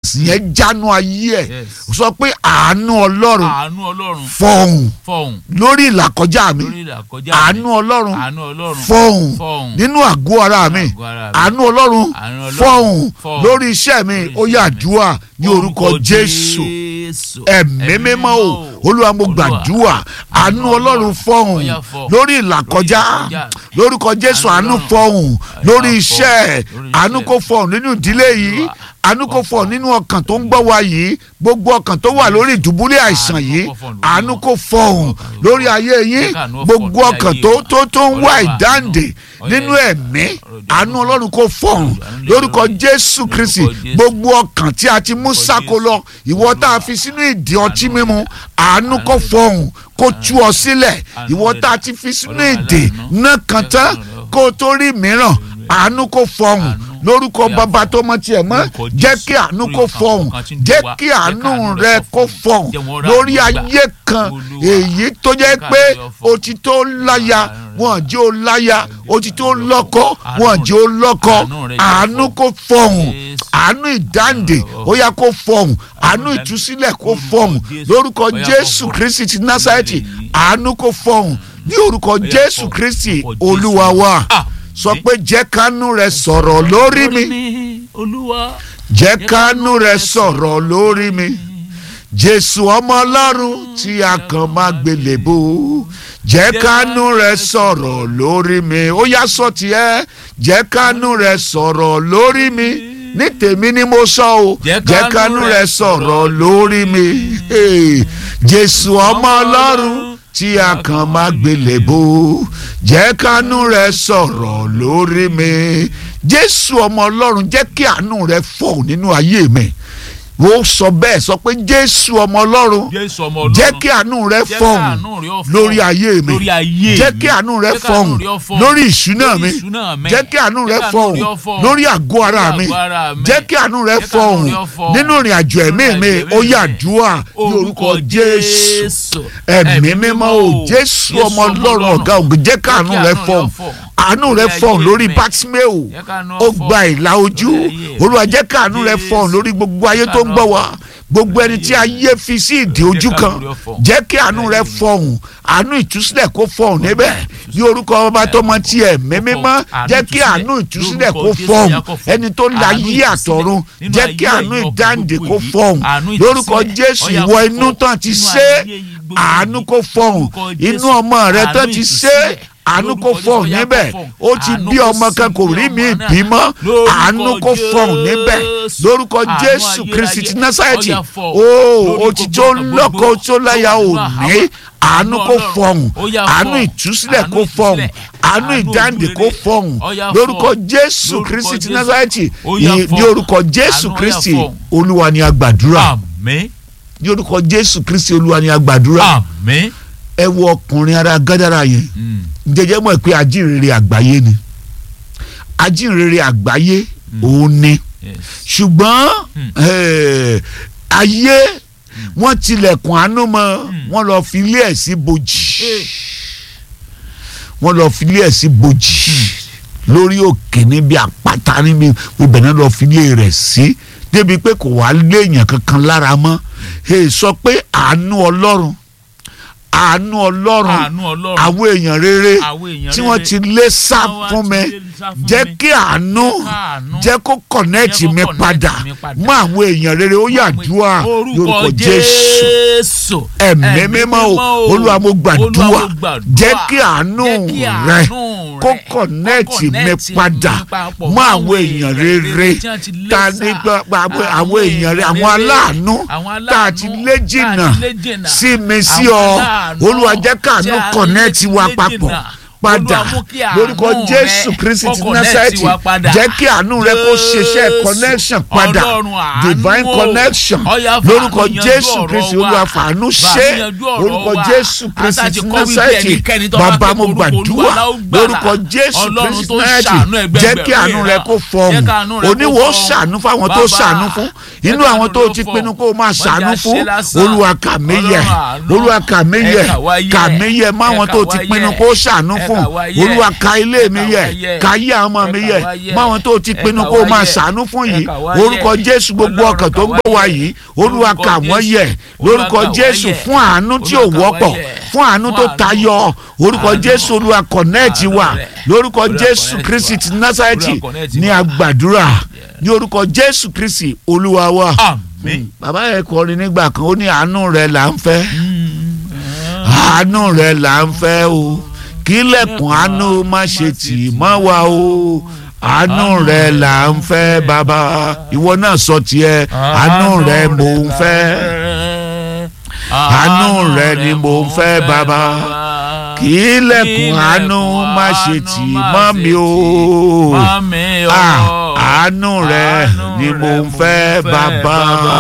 yẹn jánu ayé ẹ̀ Yes. sọ pé àánú ọlọ́run àánú ọlọ́run fọhùn fọhùn lórí ìlàkọjá mi lórí ìlàkọjá mi. àánú ọlọ́run àánú ọlọ́run fọhùn fọhùn nínú àgọ́ ara mi àgọ́ ara mi. àánú ọlọ́run Àánú Ọlọ́run fọhùn fọhùn lórí iṣẹ́ mi lórí ó iṣẹ́ yá mi. àdúrà ní orúkọ jésù Jésù. ẹ̀mí mímọ́ o olúwa mo gbàdúrà àánú ọlọ́run fọhùn Ó yá fọhùn. lórí ìlàkọjá Lórí ìlàkọjá. lórúkọ jésù Àánú àánú Ọlọ́run. fọhùn lórí Àánú iṣẹ́ fọhùn. Lórí àánú iṣẹ́. kó fọhùn nínú ìdílé yìí àánú kó fọhùn nínú ọkàn tó ń gbọ́ wa yìí gbogbo ọkàn tó wà lórí ìdùbúlẹ̀ àìsàn yìí àánú kó fọhùn lórí ayé yín gbogbo ọkàn tó tó tó ń wá ìdáǹdè nínú ẹ̀mí àánú ọlọ́run kó fọhùn lórúkọ jésù kristi gbogbo ọkàn tí a ti mú sáko lọ ìwọ tá a fi sínú ìdí ọtí mímu àánú kó fọhùn kó tú ọ sílẹ̀ ìwọ tá a ti fi sínú ìdè náà kàn tán kó o tó rí mìíràn àánú kó fọhùn lórúkọ bàbá tó mọ tiẹ̀ mọ́ jẹ́ kí àánú kó fọhùn jẹ́ kí àánú rẹ kó fọhùn lórí ayé kan èyí tó jẹ́ pé o ti tó láya wọn jẹ́ o láya o ti tó lọ́kọ wọn jẹ́ o lọ́kọ àánú kó fọhùn àánú ìdáǹdè ó yá kó fọhùn àánú ìtúsílẹ̀ kó fọhùn lórúkọ jésù kristi ti násàrẹ́tì àánú kó fọhùn ní orúkọ jésù kristi olúwa wa sọ pé jẹ́ kánú rẹ sọ̀rọ̀ lórí mi olúwa jẹ́ kánú rẹ sọ̀rọ̀ lórí mi jésù ọmọ ọlọ́run tí a kàn máa gbélébó jẹ́ kánú rẹ sọ̀rọ̀ lórí mi ó yá sọ tiẹ̀ jẹ́ kánú rẹ sọ̀rọ̀ lórí mi ní tèmi ni mo sọ o jẹ́ kánú rẹ sọ̀rọ̀ lórí mi Hey, jésù ọmọ ọlọ́run tí a kàn máa gbélébó jẹ́ kánú rẹ sọ̀rọ̀ lórí mi jésù ọmọ ọlọ́run jẹ́ kí àánú rẹ fọ̀ nínú ayé mi ó sọ bẹ́ẹ̀ sọ pé jésù ọmọ ọlọ́run jésù ọmọ ọlọ́run jẹ́ kí àánú rẹ Jẹ́ kí fọ̀hún àánú rẹ ó fọ̀hún lórí ayé mi lórí ayé jẹ́ mi. kí àánú rẹ Jẹ́ kí àánú fọ̀hún rẹ ó fọ̀hún lórí ìṣúná lórí mi ìṣúná mi. jẹ́ kí àánú rẹ Jẹ́ kí àánú fọ̀hún rẹ ó fọ̀hún lórí àgọ́ ara lórí mi àgọ́ ara mi. jẹ́ kí àánú rẹ Jẹ́ kí àánú fọ̀hún rẹ ó fọ̀hún nínú ìrìn àjò ẹ̀mí nínú mi ìrìn àjò ó ẹ̀mí yá mi. àdúrà ní orúkọ jésù ẹ̀mí mímọ́ o jésù ọmọ ọlọ́run ọ̀gá ògùn jẹ́ kí àánú rẹ fọ̀hún àánú rẹ fọ̀hún lórí bátímẹ́ò Jẹ́ kí àánú ó fọ̀hún gba ìlà ojú lórí ayé. olúwa jẹ́ kí àánú rẹ fọ̀hún Jésù. lórí gbogbo ayé tó ń gbọ́ wa gbogbo ẹni tí ayé fi sí ìdí ojú Jẹ́ kí kan àánú rẹ fọ̀hún. jẹ́ kí àánú rẹ fọ̀hún àánú ìtúsílẹ̀ kó fọ̀hún níbẹ̀ ní orúkọ ọba tó mọ tiẹ̀ mímímọ́ jẹ́ kí àánú ìtúsílẹ̀ kó fọ̀hún ẹni tó la yí àtọ̀run jẹ́ kí àánú ìdáǹdè kó fọ̀hún lórúkọ jésù ìwọ inú tán ti ṣe àánú kó fọ̀hún inú ọmọ rẹ tán ti ṣe àánú kó fọ̀hún níbẹ̀ ó ti bí ọmọ kan kò rí mi bímọ àánú kó fọ̀hún níbẹ̀ lórúkọ jésù kristi ti násàrẹ́tì ó ó ti tó lọ́kọ tó láya ò ní àánú kó fọ̀hún àánú ìtúsílẹ̀ kó fọ̀hún àánú ìdáǹdè kó fọ̀hún lórúkọ jésù kristi ti násàrẹ́tì ní orúkọ jésù kristi olúwa ni a gbàdúrà àmín ní orúkọ jésù kristi olúwa ni a gbàdúrà àmín ẹ wo ọkùnrin ara gádàrà yẹn Mm. jẹjẹ mọ̀ pé ajínrere àgbáyé ni ajínrere àgbáyé òun ni Yes. ṣùgbọ́n eh, ayé wọ́n tilẹ̀kùn àánú mọ́ wọ́n lọ fi ilé ẹ̀ sí bojì Eh. wọ́n lọ fi ilé ẹ̀ sí bojì lórí òkè níbi àpáta níbi ibẹ̀ náà lọ fi ilé rẹ̀ sí débi pé kò wá léèyàn kankan lára mọ́ Eh, sọ pé àánú ọlọ́run àánú ọlọ́run àánú ọlọ́run àwọn èèyàn rere àwọn èèyàn tí wọ́n rere ti lé sá Àwọn fún mi tí lè sá fún jẹ́ mi. kí àánú Àánú. jẹ́ kó kọ̀nẹ́ẹ̀tì Jẹ́ kó mi connect padà mi padà. mọ́ àwọn èèyàn rere ó yà dúà lórúkọ jésù jésù ẹ̀mí mímọ́ o olúwa mo gbàdúrà jẹ́ kí àánú rẹ kó kọ̀nẹ́ẹ̀tì mi padà mọ́ àwọn èèyàn rere ta ní gbàgbọ́ àwọn èèyàn rere àwọn aláàánú tá a ti lé jìnnà sí mi sí ọ olúwa jẹ́ káàánú kọ̀nẹ́ẹ̀tì wa papọ̀ padà lórúkọ jésù kristi ti násàrẹ́tì jẹ́ kí àánú rẹ kó ṣiṣẹ́ connection padà divine connection lórúkọ jésù kristi olúwa fàánú ṣe lórúkọ jésù kristi ti násàrẹ́tì bàbá mo gbàdúrà lórúkọ jésù kristi ti násàrẹ́tì jẹ́ kí àánú rẹ kó fọhùn oníwò ṣàánú fáwọn tó ṣàánú fún inú àwọn tó ti pinnu kó o máa ṣàánú fún olúwa kà mí yẹ olúwa kà mí yẹ kà mí yẹ máwọn tó ti pinnu kó o ṣàánú fún fún Ẹ kà wá yẹ. olúwa ka ilé mi Ẹ kà yẹ wá yẹ. ka yé àwọn ọmọ Ẹ mi kà yẹ wá yẹ. mọ àwọn tó ti Ẹ pinnu kà kó o wá máa yẹ. ṣàánú fún Ẹ yìí kà wá yẹ. orúkọ jésù gbogbo Ọlọ́run ọkàn tó ń kà wá gbọ́ wa yẹ. yìí olúwa Lórúkọ kà wọ́n Jésù. yẹ Olúwa lórúkọ kà wá jésù yẹ. fún àánú tí ò Olúwa kà wá wọ́pọ̀ yẹ. fún àánú Fún tó àánú. tayọ orúkọ Àánú. jésù olúwa kọ̀nẹ́ẹ̀tì wa Àánú rẹ̀. lórúkọ Olúwa jésù connect kristi wa. ti násàrẹ́tì Olúwa connect ní wa. agbàdúrà ní orúkọ jésù kristi olúwa wa àmín. bàbá yẹn kọrin nígbà kan ó ní àánú rẹ là ń fẹ́ àánú rẹ là ń fẹ́ o kílẹ̀kùn àánú má ṣe tì mọ́ wa o àánú rẹ là ń fẹ́ bàbá ìwọ náà sọ tiẹ̀ àánú rẹ mò ń fẹ́ àánú rẹ ni mò ń fẹ́ bàbá kílẹ̀kùn àánú má ṣe tì mọ́ mi o Ah, àánú rẹ ni mò ń fẹ́ bàbá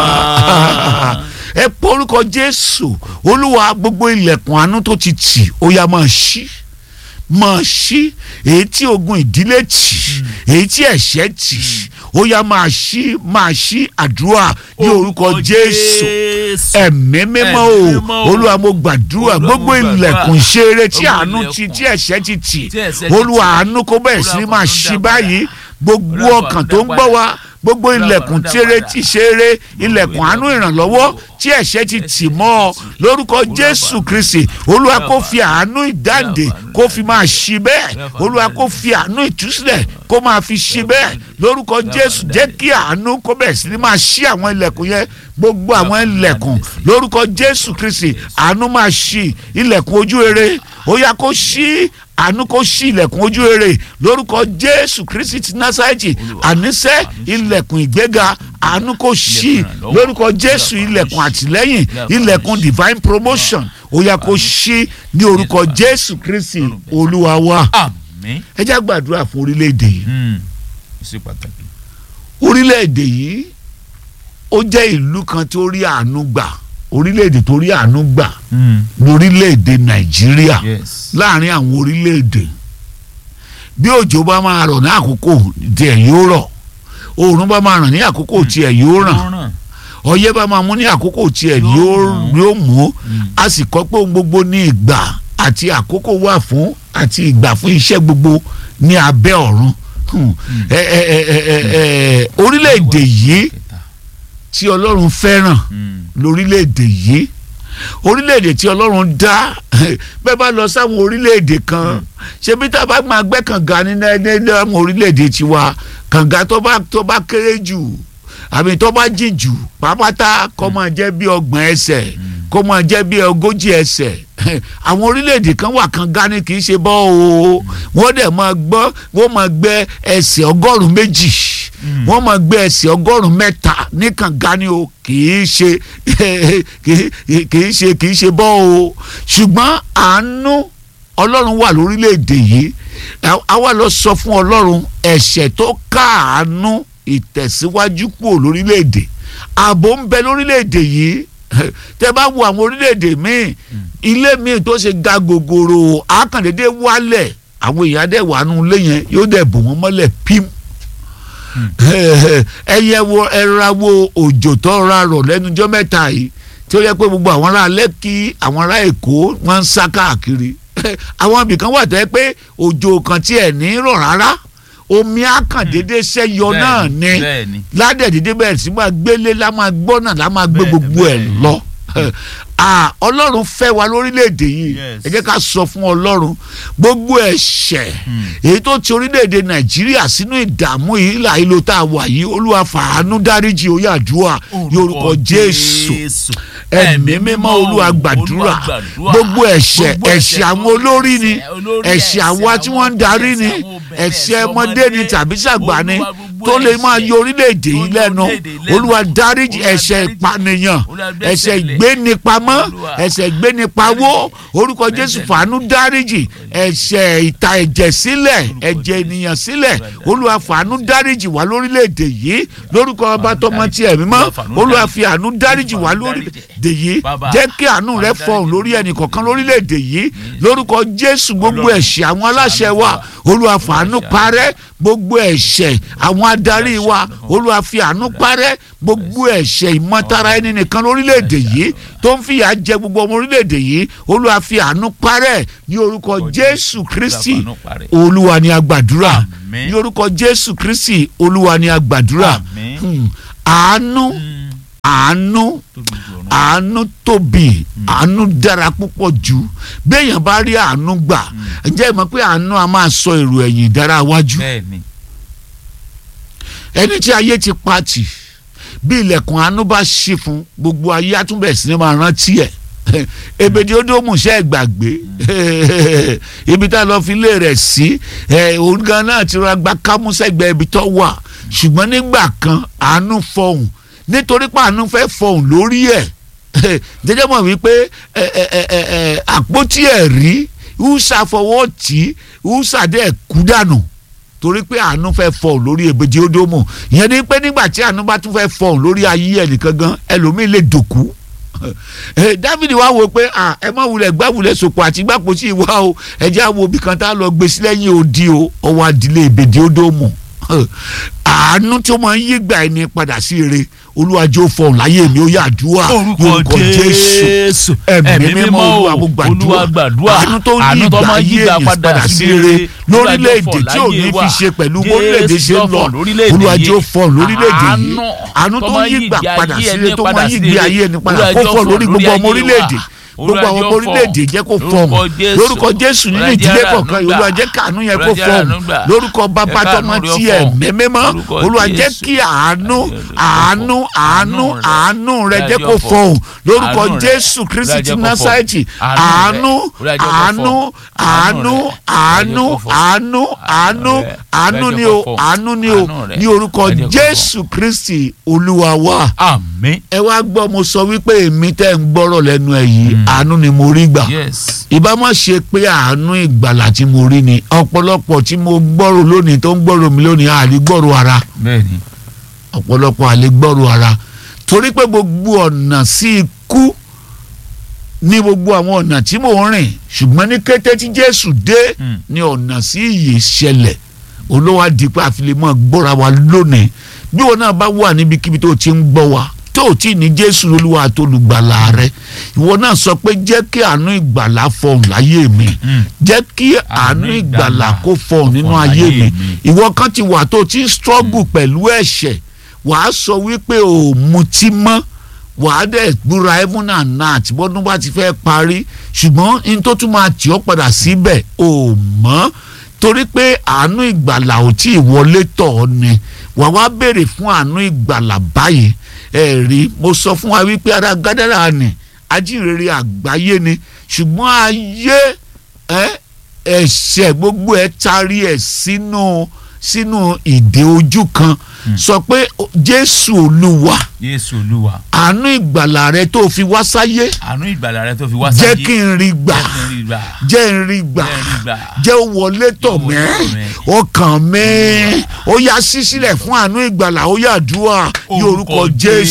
ẹ pọ orúkọ jésù olúwa gbogbo ilẹ̀kùn àánú tó ti tì ó yá máa ṣí máa ṣí èyí tí ogun ìdílé tì èyí tí ẹ̀ṣẹ̀ tì ó yá máa ṣí máa ṣí àdúrà ní orúkọ jésù ẹ̀mí mímọ́ o Ẹ̀mí mímọ́ o. olúwa mo gbàdúrà Olúwa, mo gbogbo gbàdúrà. ilẹ̀kùn ṣeré tí Gbogbo àánú ti ilẹ̀kùn tí ẹ̀ṣẹ̀ ti tì tí ẹ̀ṣẹ̀ ti olúwa tì. àánú kó bẹ̀rẹ̀ sí ní Olúwa, máa fàánú ṣí dá báyìí gbogbo Olúwa, ọkàn fàánú tó ń dá gbọ́ padà. wa gbogbo Olúwa, ilẹ̀kùn fàánú dá tẹ́rẹ́ padà. ti ṣeré ilẹ̀kùn àánú ilẹ̀kùn ìrànlọ́wọ́ àánú. tí ẹ̀ṣẹ̀ ti tì Ẹ̀ṣẹ̀ mọ́ ọ ti tì. lórúkọ Olúwa, jésù fàánú. kristi olúwa Olúwa, kó fàánú. fi àánú ìdáǹdè Olúwa, fàánú. kó fi máa ṣí bẹ́ẹ̀ Olúwa, fàánú. olúwa kó fi àánú ìtúsílẹ̀ kó máa fi ṣí bẹ́ẹ̀ lórúkọ Olúwa, jésù fàánú. jẹ́ kí àánú kó bẹ̀rẹ̀ sí ní máa ṣí àwọn ilẹ̀kùn yẹn gbogbo àwọn fàánú. ilẹ̀kùn lórúkọ jésù kristi àánú máa ṣí ilẹ̀kùn ojú rere ó yá kó ṣí àánú kó ṣí ilẹ̀kùn ojú rere lórúkọ jésù kristi ti násàìtì Olúwa, àníṣe àánú ṣí. ilẹ̀kùn ìgbéga àánú kó ṣí Ilẹ̀kùn ìrànlọ́wọ́. lórúkọ jésù Olúwa, àánú ilẹ̀kùn ṣí. àtìlẹ́yìn Olúwa, ilẹ̀kùn àánú ṣí. divine promotion ó yá kó ṣí ní orúkọ Jésù, jésù kristi Ọlọ́run bẹ̀rẹ̀. olúwa wa àmín. ẹ jẹ́ gbàdúrà fún orílẹ̀-èdè yìí Hmm. ó ṣe pàtàkì. orílẹ̀-èdè yìí ó jẹ́ ìlú kan tó rí àánú gbà orílẹ̀-èdè tó rí àánú gbà Hmm. lórílẹ̀-èdè nàìjíríà yes. láàrin àwọn orílẹ̀-èdè bí òjò bá máa rọ̀ ní àkókò tiẹ̀ yóò rọ̀ oòrùn bá máa ràn ní àkókò tiẹ̀ yóò ràn Ó ràn. ọyẹ́ bá máa mú ní àkókò tiẹ̀ Yóò yóò mú. yóò mú Hmm. a sì kọ́ pé ohun gbogbo ní ìgbà àti àkókò wà fún àti ìgbà fún iṣẹ́ gbogbo ní abẹ́ ọ̀run Hmm. ẹ ẹ ẹ ẹ ẹ ẹ orílẹ̀-èdè yìí Kẹta. tí ọlọ́run fẹ́ràn Hmm. lórílẹ̀‐èdè yìí orílẹ̀‐èdè tí ọlọ́run dá bẹ́ẹ̀ bá lọ sáwọn orílẹ̀‐èdè kan ṣebí tá a bá máa gbẹ́ kànga ní ní àwọn orílẹ̀‐èdè tiwa kànga tó bá tó bá kéré jù àbí tó bá jìn jù pápátá kó máa jẹ́ bí ọgbọ̀n ẹsẹ̀ kó máa jẹ́ bí ogójì ẹsẹ̀ àwọn orílẹ̀‐èdè kan wà kànga ní kì í ṣe bọ́ o wọ́n dẹ̀ máa gbọ́ wọ́n máa gbẹ́ ẹsẹ̀ ọgọ́rùn-ún méjì wọ́n máa gbé ẹsẹ̀ ọgọ́rùn-ún mẹ́ta ní kànga ni o kì í ṣe kì í kì í ṣe kì í ṣe bọ́ o ṣùgbọ́n àánú ọlọ́run wà lórílẹ̀‐èdè yìí a wá lọ sọ fún ọlọ́run ẹ̀ṣẹ̀ tó káàánú ìtẹ̀síwájú kúrò lórílẹ̀‐èdè ààbò ń bẹ lórílẹ̀‐èdè yìí tẹ́ bá wo àwọn orílẹ̀‐èdè míì ilé míì tó ṣe ga gògòrò àkàndédé wálẹ̀ àwọn èèyàn dẹ̀ wà nù ilé yẹn yóò dẹ̀ bò wọ́n mọ́lẹ̀ pím ẹyẹ wo ẹra wo òjò tó ra rọ̀ lẹ́nujọ́ mẹ́ta yìí tí ó yẹ pé gbogbo àwọn ará lẹ́kì àwọn ará èkó wọ́n ń sá káàkiri àwọn ibìkan wà tẹ́ pé òjò kan tiẹ̀ ní rọ̀ rárá omi àkàndédé sẹ́yọ náà ni bẹ́ẹ̀ni. ládẹ̀dídé bẹ̀rẹ̀ sí máa gbélé lá máa gbọ́ náà lá máa gbé Bẹ́ẹ̀ni, gbogbo ẹ̀ bẹ́ẹ̀ni. lọ Ah, ọlọ́run fẹ́ wa lórílẹ̀‐èdè yìí Yes. ẹ jẹ́ ká sọ fún ọlọ́run gbogbo ẹ̀ṣẹ̀ èyí tó ti orílẹ̀‐èdè nàìjíríà sínú ìdààmú yìí ìlà ìlò tá a wà yìí olúwa fàánú dáríjì oyè àdúrà yorùkọ jésù ẹ̀mí mímọ́ olúwa gbàdúrà gbogbo ẹ̀ṣẹ̀ ẹ̀ṣẹ̀ àwọn olórí ni ẹ̀ṣẹ̀ àwa tí wọ́n ń darí ni ẹ̀ṣẹ̀ ọmọdé ni tàbí ṣàgbà ni tó lè máa yọ orílẹ̀‐èdè yìí lẹ́nu olúwa dáríjì ẹ̀ṣẹ̀ ìpànìyàn ẹ̀ṣẹ̀ ìgbénipamọ́ ẹ̀ṣẹ̀ ìgbénipawó orúkọ jésù fàánú dáríjì ẹ̀ṣẹ̀ ìta ẹ̀jẹ̀ sílẹ̀ ẹ̀jẹ̀ ènìyàn sílẹ̀ olúwa fàánú dáríjì wá lórílẹ̀‐èdè yìí lórúkọ ọba tọmọ tí ẹ̀mí mọ́ olúwa fi àánú dáríjì wá lórílẹ̀‐èdè yìí jẹ́ kí àánú rẹ fọhùn lórí ẹnì kọ̀ọ̀kan lórílẹ̀‐èdè yìí lórúkọ jésù gbogbo ẹ̀ṣẹ̀ àwọn aláṣẹ wa olúwa fàánú parẹ́ gbogbo ẹ̀ṣẹ̀ àwọn adarí wa olúwa fi àánú parẹ́ gbogbo ẹ̀ṣẹ̀ ìmọ̀tara ẹni nìkan lórílẹ̀‐èdè yìí tó ń fìyà jẹ gbogbo ọmọ orílẹ̀‐èdè yìí olúwa fi àánú parẹ́ ní orúkọ jésù kristi olúwa ni a gbàdúrà Àmín. ní orúkọ jésù kristi olúwa ni a gbàdúrà Àmín. Hmm. àánú àánú tóbi ju ọ̀run. àánú tóbi àánú dára púpọ̀ jù béèyàn bá rí àánú gbà ǹjẹ́ ẹ mọ̀ pé àánú a máa sọ èrò ẹ̀yìn dára wájú bẹ́ẹ̀ni ẹni tí ayé ti pa tì bí ilẹ̀kùn àánú bá ṣí fún gbogbo ayé àtúbẹ̀ sí ni máa rántí ẹ̀ ebèdí ó dó mùsẹ́ gbàgbé ibi tá a lọ fi lé rẹ̀ sí ẹ̀, òun gan náà ti rọra gba kámúsẹ́gbẹ́ ibi tó wà ṣùgbọ́n nígbà kan àánú fọhùn nítorí pé àánú fẹ́ fọhùn lórí ẹ̀ jẹjẹ mọ̀ wípé ẹ, ẹ, ẹ, ẹ, ẹ, àpótí ẹ̀rí húṣà fọwọ́ tì í húṣà dẹ̀ kú dànù torí pé àánú fẹ́ fọhùn lórí èbèjì ódómù ìyẹn ni pé nígbà tí àánú bá tún fẹ́ fọhùn lórí ayé ẹnìkan gan ẹlòmíì lè dòkú Eh, Dáfídì wá wò pé ah, ẹ má wulẹ̀ gbàwulẹ̀ sòpò àti gbàpò sí ìwá o ẹ jẹ́ àwọn òbí kan tá a lọ gbé sí lẹ́yìn odi o ọwọ́ adìlẹ̀ ìbèdí ódómù àánú tí ó máa ń yí gbà ẹni padà sí ire olúwàjò fọhùn láyé mi ó yà àdúrà orúkọ jésù ẹ̀mí mímọ́ olúwa mo olúwa gbàdúrà àánú tó ń yí àánú tó ìgbà máa ń yí ayé ìgbà èyí padà padà sí sí rere rere lórílẹ̀‐èdè tí ò ní fi ṣe pẹ̀lú bórílẹ̀‐èdè ṣe ń lọ olúwàjò fọhùn lórílẹ̀‐èdè yìí àánú tó ń yí ìgbà padà sí rere tó máa ń yí ìgbé ayé ẹni padà kó fọ lórí gbogbo ọmọ orílẹ̀‐èdè gbogbo àwọn ọmọ orílẹ̀-èdè jẹ́ kó fọhùn lórúkọ jésù nínú ìdílé kọ̀ọ̀kan yìí olúwa jẹ́ kàánú yẹn kó fọhùn lórúkọ bàbá tọmọ tí ẹ̀ mẹ́mẹ́mọ́ olúwa jẹ́ kí àánú àánú àánú àánú rẹ jẹ́ kó fọhùn lórúkọ jésù kristi ti násàìtì àánú àánú àánú àánú àánú àánú àánú ni o àánú ni o ní orúkọ jésù kristi olúwa wa àmín ẹ wá gbọ́ mo sọ wípé èmi tẹ́ ń gbọ́rọ̀ lẹ́nu ẹ̀ yìí àánú ni mo rí gbà yes ìbá má ṣe pé àánú ìgbàlà tí mo rí ni ọ̀pọ̀lọpọ̀ tí mo gbọ́rọ̀ lónìí tó ń gbọ́rọ̀ mi lónìí àlè gbọ́rọ̀ ara bẹ́ẹ̀ni ọ̀pọ̀lọpọ̀ àlè gbọ́rọ̀ ara torí pé gbogbo ọ̀nà sí ikú ní gbogbo àwọn ọ̀nà tí mò ń rìn ṣùgbọ́n ní kété tí Jésù dé Mm. ní ọ̀nà sí ìyè ṣẹlẹ̀ olówó àdìpẹ́ àfilemọ́ gbọ́ra wa lónìí bí wọn náà bá wà níbikíbi tó ti ń gbọ́ wa tó o tí ní Jésù olúwa àtolùgbàlà rẹ ìwọ náà sọ pé jẹ́ kí àánú ìgbàlà fọhùn láyé mi Mm. jẹ́ kí àánú ìgbàlà kó fọhùn nínú ayé mi ìwọ kan ti wà tó o ti ń struggle pẹ̀lú ẹ̀ṣẹ̀ wàá sọ wípé o ò mutí mọ́ wàá dẹ̀ gbúra heaven and earth bọ́dún bá ti fẹ́ parí ṣùgbọ́n n tó tún máa tì ọ́ padà síbẹ̀ o ò mọ́ torí pé àánú ìgbàlà ò tí ì wọlé tọ̀ ọ́ ni wà wá béèrè fún àánú ìgbàlà báyìí ẹ rí mo sọ fún wa wípé ara gádàrà ni ajínrere àgbáyé ni ṣùgbọ́n ayé ẹ ẹ̀ṣẹ̀ gbogbo ẹ̀ tarí ẹ̀ sínú sínú ìdè ojú kan sọ pé Jésù Olúwa Jésù Olúwa àánú ìgbàlà rẹ tó fi wá sáyé àánú ìgbàlà rẹ tó fi wá sáyé jẹ́ kí n rí gbà jẹ́ kí n rí gbà jẹ́ n rí gbà jẹ́ n rí gbà jẹ́ ó wọlé tọ̀ Jẹ́ ó wọlé mẹ́ tọ̀ mẹ́. ọkàn mi ó yá sí sílẹ̀ fún àánú ìgbàlà ó yá àdúrà ní orúkọ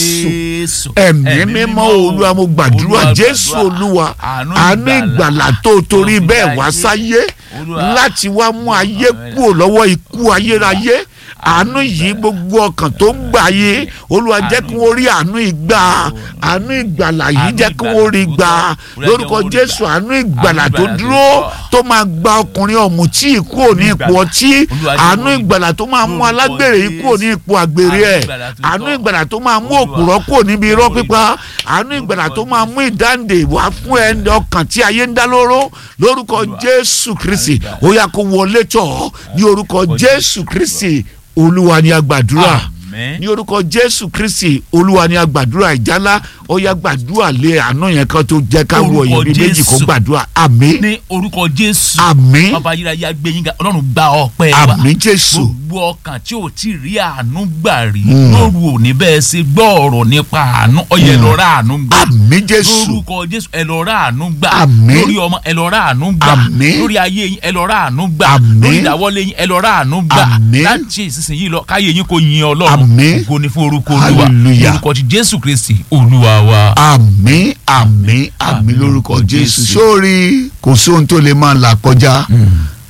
Jésù ẹ̀mí mímọ́ olúwa mo gbàdúrà Jésù olúwa àánú ìgbàlà tó torí bẹ́ẹ̀ wá sáyé Olúwa. láti wá mú ayé kúrò lọ́wọ́ ikú ayérayé àánú yìí gbogbo ọkàn tó ń gbà yé olúwa jẹ́ kí wọ́n rí àánú ìgbà àánú ìgbàlà yìí jẹ́ kí wọ́n rí gbà lórúkọ jésù àánú ìgbàlà tó dúró tó máa gba ọkùnrin ọ̀mùtí ikú òní ipò ọtí àánú ìgbàlà tó máa mú alágbèrè ikú òní ipò àgbèrè ẹ̀ àánú ìgbàlà tó máa mú òpùrọ́ kúrò níbi irọ́ pípa àánú ìgbàlà tó máa mú ìdáǹdè wá fún ẹni ọkàn tí ayé ń dá lóró lórúkọ jésù kristi ó yá kó wọlé tọ̀ ní orúkọ jésù kristi olúwa ni a gbàdúrà àmín ní orúkọ jésù kristi olúwa ni a gbàdúrà ìjálá ó yá gbàdúrà lé àánú yẹn kan tó jẹ́ ká wọ Orúkọ ìbí méjì kó Jésù. gbàdúrà àmín ní orúkọ Jésù àmín bàbá ayérayé agbẹ́yìn ga ọlọ́run gba ọpẹ́ wa àmín jésù gbogbo ọkàn tí ò tí ì rí àánú gbà rí Mm. lóru òní bẹ́ẹ̀ ṣe gbọ́ ọ̀rọ̀ nípa àánú ọyẹ Mm. lọ rà àánú gbà àmín jésù lórúkọ jésù ẹ lọ rà àánú gbà Àmín. lórí ọmọ ẹ lọ rà àánú gbà Àmín. lórí ayé yín ẹ lọ rà àánú gbà Àmín. lórí ìdáwọ́lé yín ẹ lọ rà àánú gbà Àmín. láti ìsinsìnyí lọ káyé yín kò yin ọlọ́run Àmín. ògo ni fún orúkọ olúwa Hallelujah. orúkọ ti jésù kristi olúwa wa. àmín àmín àmín Àmín lórúkọ lórúkọ jésù Jésù. sórí kò sóhun tó lè máa là kọjá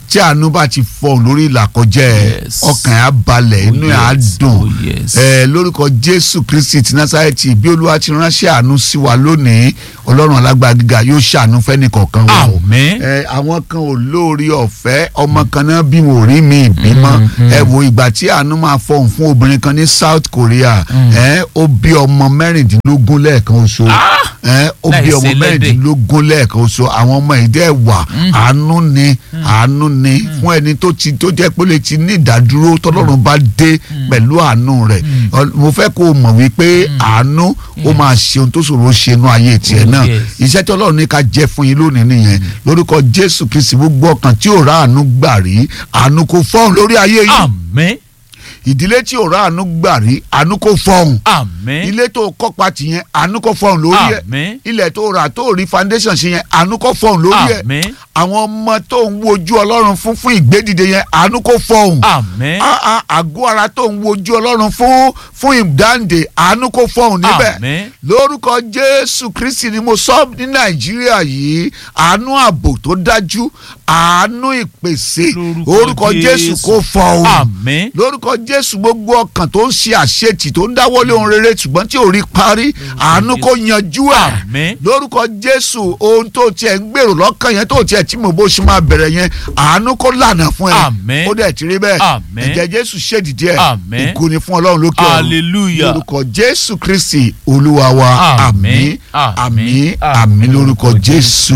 tí àánú bá ti fọhùn lórí ìlàkọjá ẹ Yes. ọkàn ẹ á balẹ̀ Oh, inú ẹ á yes. dùn Oh, yes. ẹ lórúkọ jésù kristi ti násárẹ́tì bí olúwa ti ránṣẹ́ àánú sí wa lónìí ọlọ́run alágbára gíga yóò ṣàánú fẹ́nìkọ̀ọ̀kan wa o Àmín. ẹ àwọn kan ò lórí ọ̀fẹ́ ọmọ kan náà bí wọn ò rí mi ìbímọ ẹ wo ìgbà tí àánú máa fọhùn fún obìnrin kan ní South Korea ẹ ó bí ọmọ mẹ́rìndínlógún lẹ́ẹ̀kan oṣù ẹ ó bí Láìsí ọmọ ẹlẹ́dẹ̀. mẹ́rìndínlógún lẹ́ẹ̀kan oṣù àwọn ọmọ yìí dẹ́ wà àánú ni àánú ni fún ẹni tó ti tó jẹ́ pé ó lè ti ní ìdádúró tọ́lọ́run bá dé pẹ̀lú àánú rẹ̀ Ọ- mo fẹ́ kó o mọ̀ wípé àánú ó máa ṣe ohun tó ṣòro ṣe inú ayé tiẹ̀ náà Yes. iṣẹ́ tí ọlọ́run ní ká jẹ́ fún yín lónìí nìyẹn lórúkọ jésù kristi gbogbo ọkàn tí ò rá àánú gbà rí àánú kò fọ́hùn lórí ayé yìí Àmín. ìdílé tí ò rá àánú gbà rí àánú kò fọ́hùn Àmín. ilé tó kọ́pa tì yẹn àánú kò fọ́hùn lórí ẹ̀ Àmín. ilẹ̀ tó rà tó rí foundation ṣe yẹn àánú kò fọ́hùn lórí ẹ̀ Àmín. àwọn ọmọ tó ń wojú ọlọ́run fún fún ìgbédìde yẹn àánú kò fọ́hùn Àmín. Ah, ah, àgọ́ ara tó ń wojú ọlọ́run fún fún ìdáǹdè àánú kò fọ́hùn níbẹ̀ Àmín. lórúkọ jésù kristi ni mo sọ ní nàìjíríà yìí àánú ààbò tó dájú àánú ìpèsè Lórúkọ orúkọ jésù Jésù. kò fọ́hùn Àmín. lórúkọ jésù gbogbo ọkàn tó ń ṣe àṣetì tó ń dáwọ́lé ohun rere ṣùgbọ́n tí ò rí parí àánú kò yanjú ẹ̀ Àmín. lórúkọ jésù ohun tó tiẹ̀ ń gbèrò lọ́kàn yẹn tó tiẹ̀ tí mo bó ṣe máa bẹ̀rẹ̀ yẹn àánú kó lànà fún ẹ Àmín. ó dẹ̀ ti rí bẹ́ẹ̀ Àmín. ẹ̀jẹ̀ jésù ṣèdìdí ẹ̀ Àmín. ògo ni fún ọlọ́run lókè ọ̀run Hallelujah. lórúkọ jésù kristi olúwa wa àmín Àmín. àmín Àmín. àmín lórúkọ jésù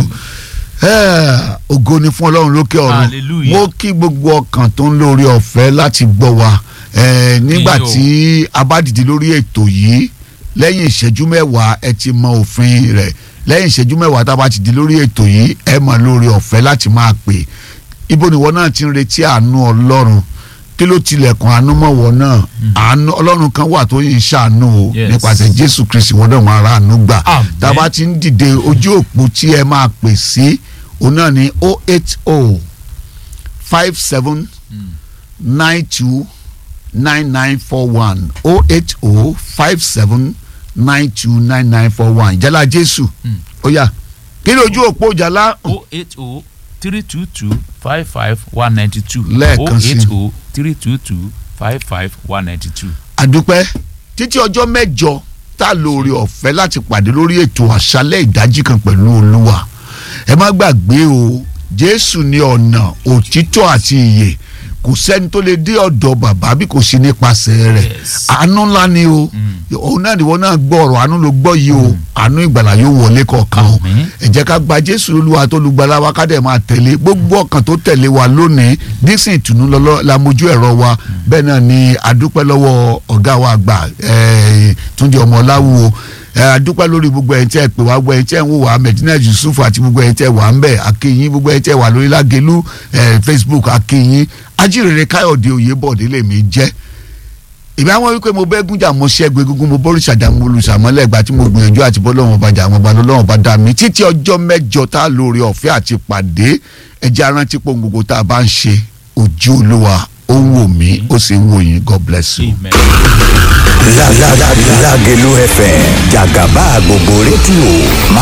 Eh, ògo ni fún ọlọ́run lókè ọ̀run Hallelujah. mo kí gbogbo ọkàn tó ń lórí ọ̀fẹ́ láti gbọ́ wa Eh, nígbà Iyo. tí a bá dìde lórí ètò yìí lẹ́yìn ìṣẹ́jú mẹ́wàá ẹ ti mọ òfin rẹ̀ lẹ́yìn ìṣẹ́jú mẹ́wàá tá a bá ti di lórí ètò yìí ẹ mọ̀ lórí ọ̀fẹ́ láti máa pè ibo ni ìwọ náà ti ń retí àánú ọlọ́run kí ló tilẹ̀kùn àánú mọ̀wọ́ náà àánú ọlọ́run kan wà tó yìn ṣàánú o Yes. nípasẹ̀ jésù kristi wọn náà wọn ara àánú gbà Amen. tá a bá ti ń dìde ojú òpó tí ẹ máa pè sí òun náà ní o eight o five seven nine two nine nine four one o eight o five seven nine two nine nine four one ìjálá jésù Mm. ó yá kí ni ojú òpó ìjálá o eight o three two two five five one ninety two Lẹ́ẹ̀kan sí. o eight o three two two five five one ninety two. àdúpẹ́ títí ọjọ́ mẹ́jọ tá a lóore ọ̀fẹ́ láti pàdé lórí ètò àṣálẹ̀ ìdájí kan pẹ̀lú olúwa ẹ má gbàgbé o jésù ní ọ̀nà òtítọ́ àti ìyè kò sẹ́ni tó lè dé ọ̀dọ̀ bàbá bí kò sí nípasẹ̀ rẹ̀ Yes. àánú ńlá ni o òun náà ni wọn náà gbọ́ ọ̀rọ̀ àánú ló gbọ́ yìí o àánú ìgbàlà yóò wọlé kọ̀ọ̀kan o Àmín. ẹ jẹ́ ká gba jésù olúwa tó lùgbàlà wa ká dẹ̀ máa tẹ̀lé gbogbo ọkàn tó tẹ̀lé wa lónìí dísìn ìtùnú lọ́lọ́ la mojú ẹ̀rọ wa bẹ́ẹ̀ náà ni adúpẹ́ lọ́wọ́ ọ̀gá wa àgbà eh, túnjí ọmọ ọláwúwo ẹ adúpẹ́ lórí gbogbo ẹ̀yin tí ẹ pè wá gbogbo ẹ̀yin tí ẹ ń wò wá medina yusuf àti gbogbo ẹ̀yin tí ẹ wà ń bẹ̀ akínyìn gbogbo ẹ̀yin tí ẹ wà lórí lágẹ̀lú eh, facebook akínyìn ajírere káyọ̀dé oyèbọ̀dé lèmi jẹ́ ìbí àwọn wípé mo bẹ́ gúnjà mo ṣẹ́gun egungun mo bọ́rù ṣàjà mo olùsàmọ́lẹ̀ ìgbà tí mo gbìyànjú àti bọ́lọ́wọ́n bá jà àwọn ọba lọ́wọ́n bá dá mi títí ọjọ́ mẹ́jọ tá a lóore ọ̀fẹ́ àti pàdé ẹjẹ́ arántí pò ń gbogbo tá a bá ń ṣe ojú olúwa ó ń wò mí ó sì ń wò yín god bless you. amen. Lágẹ̀lú FM jàgàbá gbogbo rédíò máa